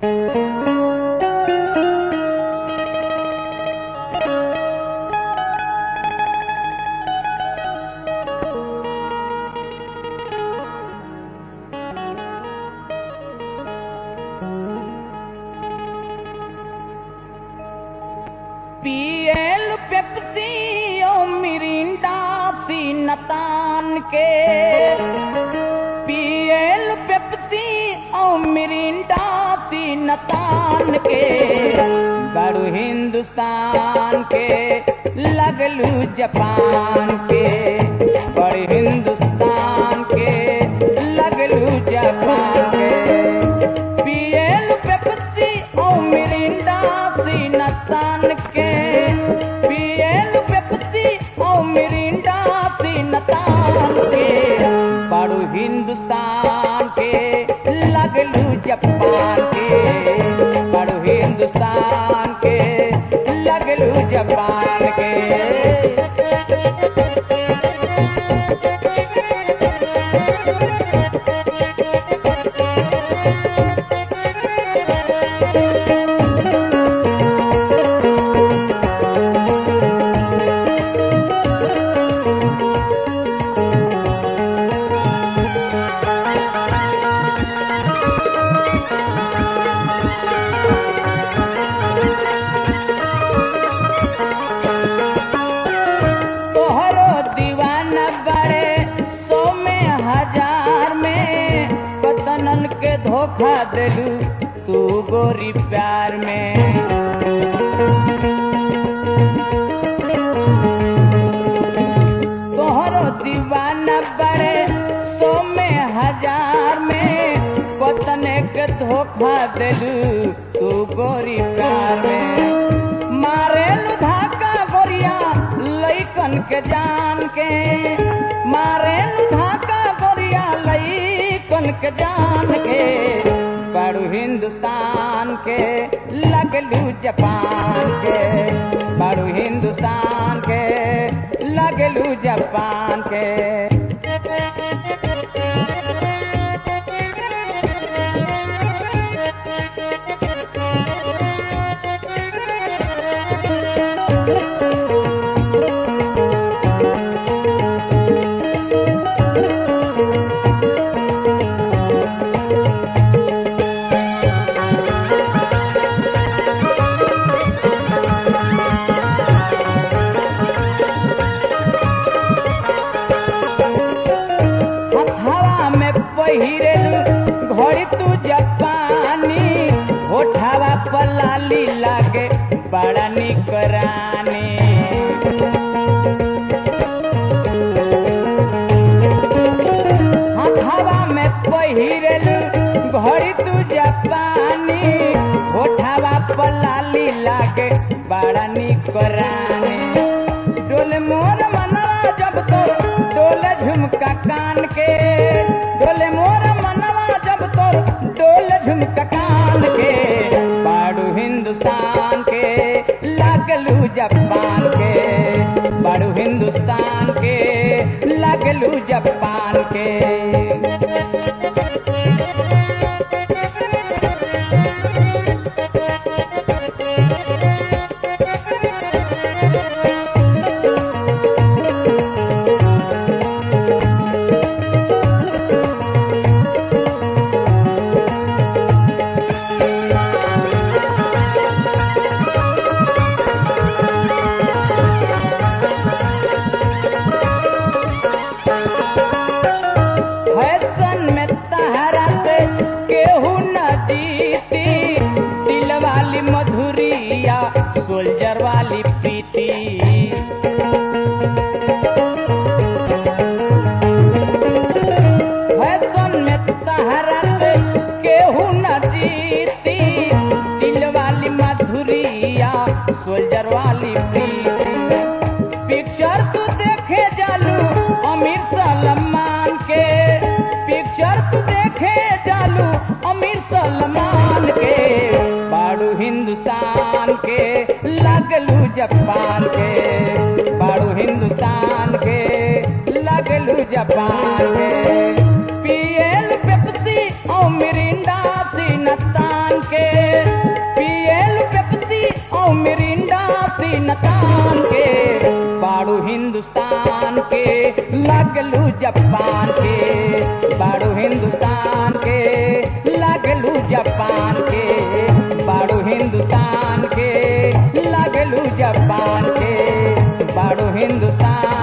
पियल पेप्सी ओ मिरिंडा सी नतान के पियल पेप्सी ओ मिरिंडा सी नतान के बड़ू हिंदुस्तान के लगलू जापान के बड़ू हिंदुस्तान के लगलू जापान के पियल पेप्सी ओ मिरिंडा सी नतान के पियल पेप्सी ओ मिरिंडा सी नतान के बड़ू हिंदुस्तान के लगलू जापान के बड़ू हिंदुस्तान के लगलू जापान के तोहरो दीवाना बड़े सौ में हजार में पतनन के धोखा देलू तू गोरी प्यार में तोहरो दीवाना बड़े सौ में हजार में पतने के धोखा देलू तू गोरी प्यार में मारे धाका गोरिया लैकन के जान के मारे धाका गोरिया लैकन के जान के बड़ू हिंदुस्तान के लगलू जापान के बड़ू हिंदुस्तान के लगलू जापान के हथवा में पहिरेलू घड़ी तू जापानी होठावा पलाली लागे बड़ा निक रानी हथवा में पहिरेलू घड़ी तू जापानी होठावा पलाली लागे बड़ा निक रानी डोले मोर मनवा जब तो डोले झुमका कान के डोले मोर मनवा जब तो डोले झुमका कान के बाड़ू हिंदुस्तान के लागलू जापान के बाड़ू हिंदुस्तान के लागलू जापान के फैशन में तहरा से केहू न जीती दिल वाली मधुरिया सोल्जर वाली प्रीति फैशन में तहरा से केहू न जीती दिल वाली मधुरिया सोल्जर वाली प्रीति पिक्चर तू देखे जालू अमीर सलमान के पिक्चर तू देखे जालू अमीर सलमान के बाड़ू हिंदुस्तान के लगलू जापान के बाड़ू हिंदुस्तान के लगलू जापान के पियल पेप्सी और मिरिंडा सी नतान के पेप्सी और मिरिंडा सीनतान के बाड़ू हिंदुस्तान के लगलू जापान के बाड़ू हिंदुस्तान के लगलू जापान के बाड़ू हिंदुस्तान के लगलू जापान के बाड़ू हिंदुस्तान